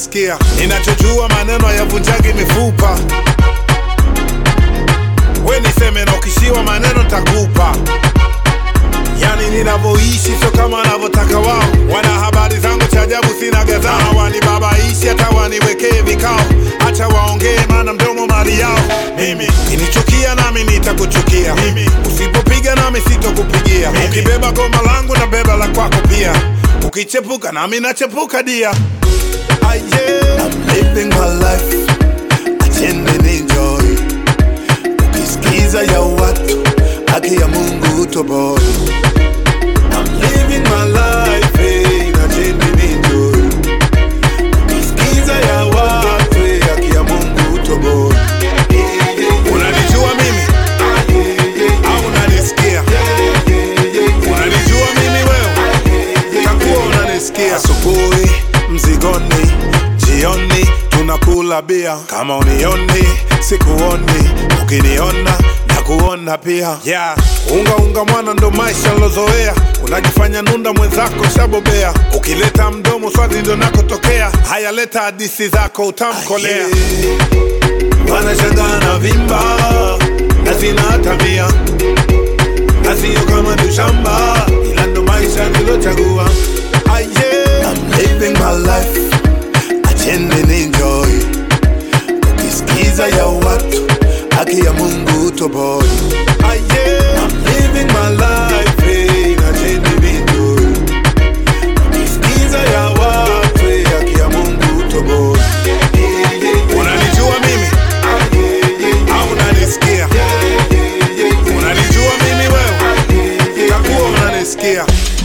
unanisikia ninachojua maneno hayavunjagi mifupa we niseme na ukishiwa maneno takupa yani ninavyoishi sio kama wanavyotaka wao wana habari zangu cha ajabu sina gadhaa wanibabaishi hata waniwekee vikao hacha waongee maana mdomo mali yao mimi kinichukia nami nitakuchukia mimi usipopiga nami sitokupigia ukibeba goma langu na beba la kwako pia ukichepuka nami nachepuka dia Ah, yeah. I'm living my life acheni ninjoy ukisikiza ya watu haki ya mungu toboi I'm living my life eh, acheni ninjoy ukisikiza ya watu eh, haki ya mungu toboi unanijua mimi au unanisikia unanijua mimi wewe takuwa unanisikia asubuhi mzigoni jioni tunakula bia kama unioni sikuoni ukiniona na kuona pia yeah. unga unga mwana ndo maisha nilozoea unajifanya nunda mwenzako shabobea ukileta mdomo swali ndo nakotokea haya leta hadisi zako utamkolea wanashangaa na vimba na zina tabia na sio kama ni shamba ila ndo maisha nilochagua Ah, yeah. I'm living my life acheni ninjoy ukisikiza ya watu haki ya mungu toboi Ah, yeah. I'm living my life eh, acheni ninjoy ukisikiza ya watu eh, haki ya mungu toboi unanijua mimi au unanisikia unanijua mimi wewe takuwa unanisikia